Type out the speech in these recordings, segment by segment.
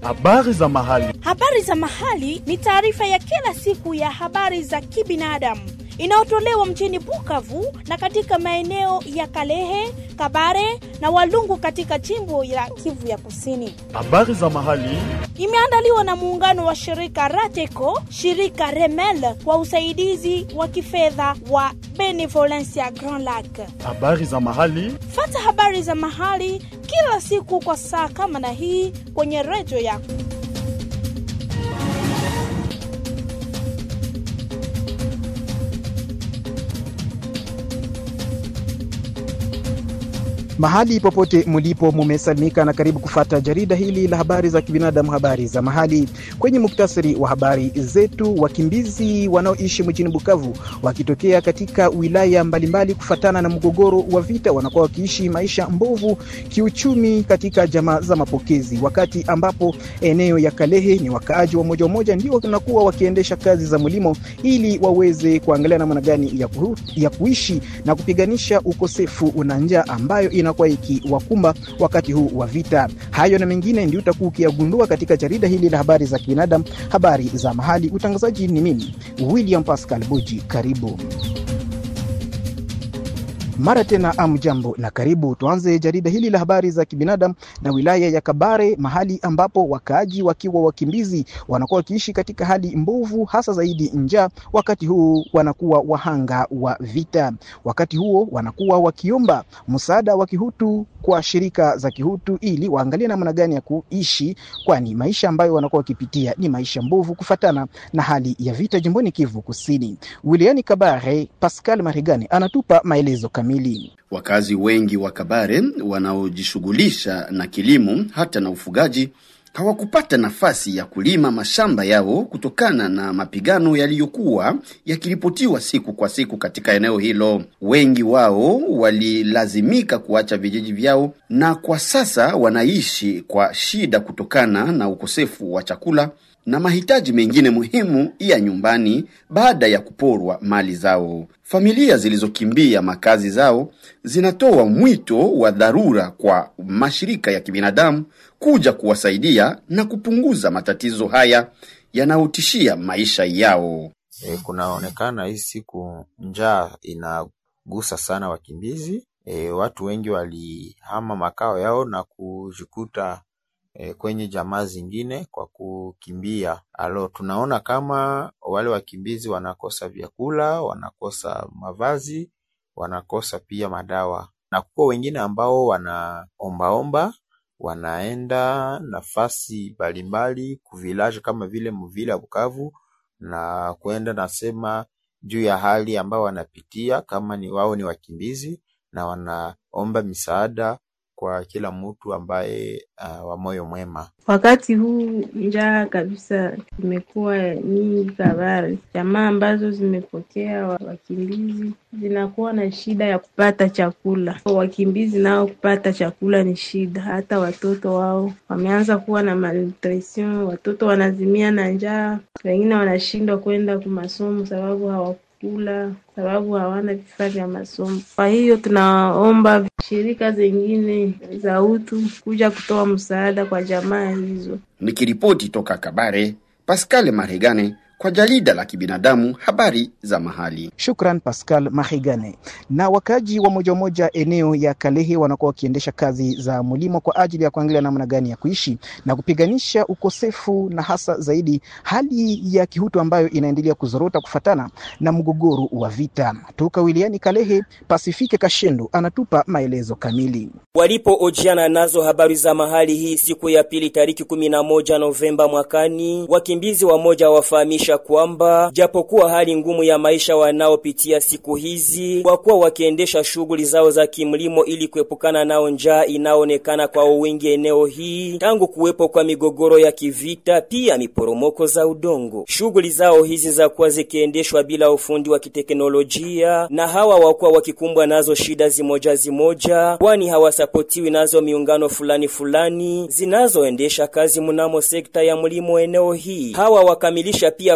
Habari za mahali. Habari za mahali ni taarifa ya kila siku ya habari za kibinadamu inayotolewa mjini Bukavu na katika maeneo ya Kalehe, Kabare na Walungu katika jimbo la Kivu ya Kusini. Habari za mahali. Imeandaliwa na muungano wa shirika Rateco, shirika Remel kwa usaidizi wa kifedha wa Benevolencia Grand Lac. Habari za mahali. Fata habari za mahali kila siku kwa saa kama na hii kwenye redio yako. Mahali popote mulipo mumesalimika na karibu kufata jarida hili la habari za kibinadamu, habari za mahali. Kwenye muktasari wa habari zetu, wakimbizi wanaoishi mjini Bukavu wakitokea katika wilaya mbalimbali kufatana na mgogoro wa vita, wanakuwa wakiishi maisha mbovu kiuchumi katika jamaa za mapokezi, wakati ambapo eneo ya Kalehe ni wakaaji wa moja moja ndio wanakuwa wakiendesha kazi za mlimo ili waweze kuangalia namna gani ya, kuhu, ya kuishi na kupiganisha ukosefu na njaa ambayo inakuwa ikiwakumba wakati huu wa vita. Hayo na mengine ndio utakuwa ukiyagundua katika jarida hili la habari za kibinadamu, habari za mahali. Utangazaji ni mimi William Pascal Buji. Karibu mara tena, amjambo na karibu. Tuanze jarida hili la habari za kibinadamu na wilaya ya Kabare, mahali ambapo wakaaji wakiwa wakimbizi wanakuwa wakiishi katika hali mbovu, hasa zaidi njaa. Wakati huu wanakuwa wahanga wa vita, wakati huo wanakuwa wakiomba msaada wa kihutu kwa shirika za kihutu ili waangalie namna gani ya kuishi, kwani maisha ambayo wanakuwa wakipitia ni maisha mbovu kufatana na hali ya vita jimboni Kivu Kusini. Wilayani Kabare, Pascal Marigani anatupa maelezo kamili. Wakazi wengi wa Kabare wanaojishughulisha na kilimo hata na ufugaji hawakupata nafasi ya kulima mashamba yao kutokana na mapigano yaliyokuwa yakiripotiwa siku kwa siku katika eneo hilo. Wengi wao walilazimika kuacha vijiji vyao na kwa sasa wanaishi kwa shida kutokana na ukosefu wa chakula na mahitaji mengine muhimu ya nyumbani baada ya kuporwa mali zao. Familia zilizokimbia makazi zao zinatoa mwito wa dharura kwa mashirika ya kibinadamu kuja kuwasaidia na kupunguza matatizo haya yanayotishia maisha yao. E, kunaonekana hii siku njaa inagusa sana wakimbizi. E, watu wengi walihama makao yao na kujikuta E, kwenye jamaa zingine kwa kukimbia. Alo, tunaona kama wale wakimbizi wanakosa vyakula, wanakosa mavazi, wanakosa pia madawa, na kuko wengine ambao wanaombaomba, wanaenda nafasi mbalimbali kuvilaje kama vile muvile ya Bukavu na kwenda nasema juu ya hali ambao wanapitia kama ni wao ni wakimbizi, na wanaomba misaada kwa kila mtu ambaye uh, wa moyo mwema. Wakati huu njaa kabisa imekuwa nyingi Kabare. Jamaa ambazo zimepokea wakimbizi zinakuwa na shida ya kupata chakula. Wakimbizi nao kupata chakula ni shida, hata watoto wao wameanza kuwa na malnutrition. Watoto wanazimia na njaa, wengine wanashindwa kwenda kwa masomo sababu hawa kula sababu hawana vifaa vya masomo. Kwa hiyo tunaomba shirika zingine za utu kuja kutoa msaada kwa jamaa hizo. Nikiripoti toka Kabare, Pascal Maregane kwa jarida la kibinadamu habari za mahali. Shukran Pascal Mahigane. Na wakaji wa moja moja eneo ya Kalehe wanakuwa wakiendesha kazi za mlimo kwa ajili ya kuangalia namna gani ya kuishi na kupiganisha ukosefu na hasa zaidi hali ya kihutu ambayo inaendelea kuzorota kufatana na mgogoro wa vita. Toka wiliani Kalehe, Pasifike Kashendo anatupa maelezo kamili. Walipoojiana nazo habari za mahali hii siku ya pili tariki 11 Novemba mwakani, wakimbizi wamoja wafahamisha kwamba japokuwa hali ngumu ya maisha wanaopitia siku hizi, kwa kuwa wakiendesha shughuli zao za kimlimo ili kuepukana nao njaa inaonekana kwa wingi eneo hii tangu kuwepo kwa migogoro ya kivita, pia miporomoko za udongo. Shughuli zao hizi za kuwa zikiendeshwa bila ufundi wa kiteknolojia, na hawa wakuwa wakikumbwa nazo shida zimoja zimoja, kwani hawasapotiwi nazo miungano fulani fulani zinazoendesha kazi mnamo sekta ya mlimo eneo hii. Hawa wakamilisha pia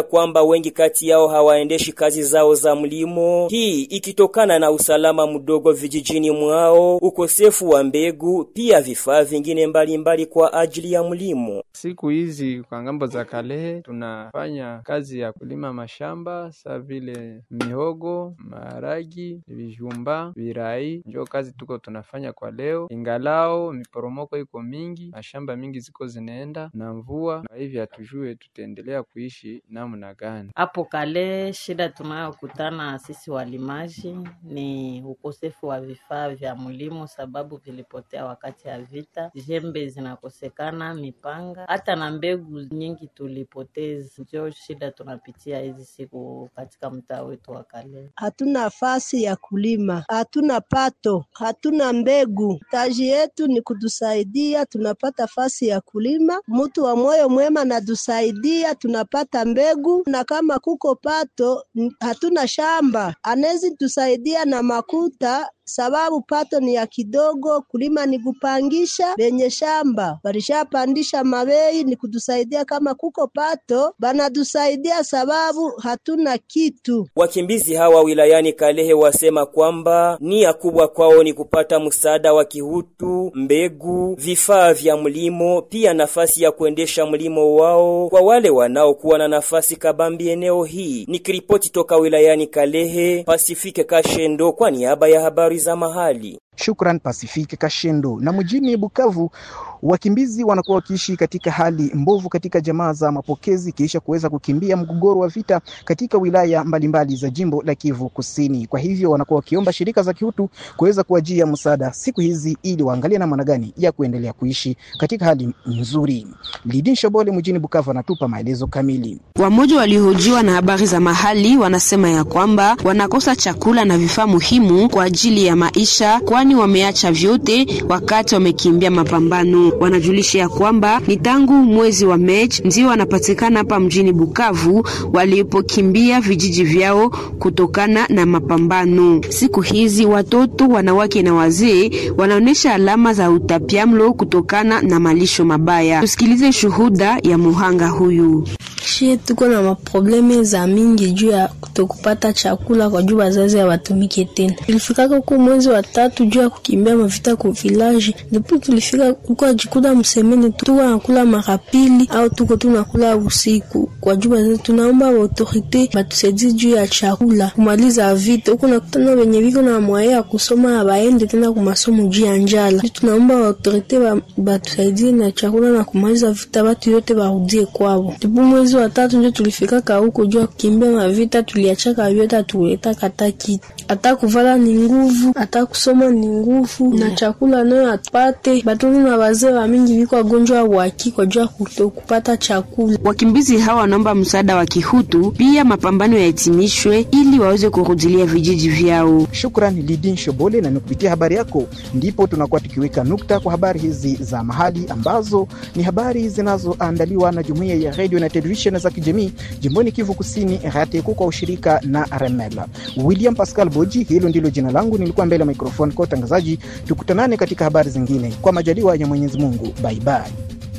wanaeleza kwamba wengi kati yao hawaendeshi kazi zao za mlimo, hii ikitokana na usalama mdogo vijijini mwao, ukosefu wa mbegu, pia vifaa vingine mbalimbali mbali kwa ajili ya mlimo. Siku hizi kwa ngambo za Kalehe tunafanya kazi ya kulima mashamba sa vile mihogo, maharagi, vijumba, virai, njo kazi tuko tunafanya kwa leo, ingalao miporomoko iko mingi, mashamba mingi ziko zinaenda na mvua, na hivi hatujue tutaendelea kuishi namna gani. Hapo kale shida tunayokutana sisi walimaji ni ukosefu wa vifaa vya mlimo, sababu vilipotea wakati ya vita. Jembe zinakosekana, mipanga, hata na mbegu nyingi tulipoteza. Ndio shida tunapitia hizi siku katika mtaa wetu wa Kale. Hatuna nafasi ya kulima, hatuna pato, hatuna mbegu. Taji yetu ni kutusaidia, tunapata fasi ya kulima. Mtu wa moyo mwema natusaidia, tunapata mbegu, na kama kuko pato, hatuna shamba, anezi tusaidia na makuta sababu pato ni ya kidogo, kulima ni kupangisha. Benye shamba balishapandisha mabei, ni kutusaidia kama kuko pato, banatusaidia sababu hatuna kitu. Wakimbizi hawa wilayani Kalehe wasema kwamba nia kubwa kwao ni kupata msaada wa kihutu, mbegu, vifaa vya mlimo, pia nafasi ya kuendesha mlimo wao kwa wale wanaokuwa na nafasi kabambi eneo hii. Nikiripoti toka wilayani Kalehe, Pasifike Kashendo kwa niaba ya habari za mahali. Shukran Pasifiki Kashendo. Na mjini Bukavu, wakimbizi wanakuwa wakiishi katika hali mbovu katika jamaa za mapokezi kisha kuweza kukimbia mgogoro wa vita katika wilaya mbalimbali za jimbo la Kivu Kusini. Kwa hivyo wanakuwa wakiomba shirika za kiutu kuweza kuajia msaada siku hizi ili waangalie namna gani ya kuendelea kuishi katika hali nzuri. Lidin Shobole mjini Bukavu anatupa maelezo kamili. Wamoja waliohojiwa na habari za mahali wanasema ya kwamba wanakosa chakula na vifaa muhimu kwa ajili ya maisha, kwani wameacha vyote wakati wamekimbia mapambano. Wanajulisha ya kwamba ni tangu mwezi wa Machi ndio wanapatikana hapa mjini Bukavu walipokimbia vijiji vyao kutokana na mapambano. Siku hizi watoto, wanawake na wazee wanaonesha alama za utapiamlo kutokana na malisho mabaya. Tusikilize shuhuda ya muhanga huyu. Shie tuko na maprobleme za mingi juu ya kutokupata chakula kwa juu wazazi hawatumike tena. Tulifikaka huko mwezi wa tatu juu ya kukimbia mavita ku village, ndipo tulifika huko ajikuta msemeni tuko nakula mara pili au tuko tunakula usiku kwa juu wazazi. Tunaomba wa autorite batusaidie juu ya chakula kumaliza vita huko, nakutana wenye viko na mwaya ya kusoma abaende tena kumasomo juu ya njala. Tunaomba wa autorite batusaidie na chakula na kumaliza vita, batu yote barudie kwao. Ndipo mwezi wa tatu ndio tulifikaka huko juu ya kukimbia mavita, tuliachaka vyote, atuletaka hata kitu, hata kuvala ni nguvu, hata kusoma ni nguvu, na chakula nayo atupate. Batoto na wazee wa mingi viko wagonjwa waki kwa juu ya kutokupata chakula. Wakimbizi hawa wanaomba msaada wa kihutu, pia mapambano yahitimishwe ili waweze kurudilia vijiji vyao. Shukran Lidin Shobole, na ni kupitia habari yako ndipo tunakuwa tukiweka nukta kwa habari hizi za mahali ambazo ni habari zinazoandaliwa na jumuiya ya redio na televisheni za kijamii jimboni Kivu Kusini, RTQ kwa ushirika na Remel. William Pascal Boji, hilo ndilo jina langu, nilikuwa mbele ya microphone kwa utangazaji. Tukutanane katika habari zingine kwa majaliwa ya Mwenyezi Mungu. Bye bye.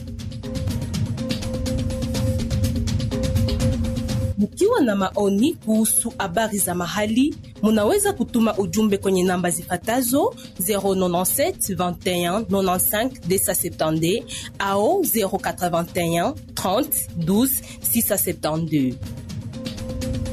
Mkiwa na maoni kuhusu habari za mahali, munaweza kutuma ujumbe kwenye namba zifatazo 097 21 95 270 au 081 30 12 672.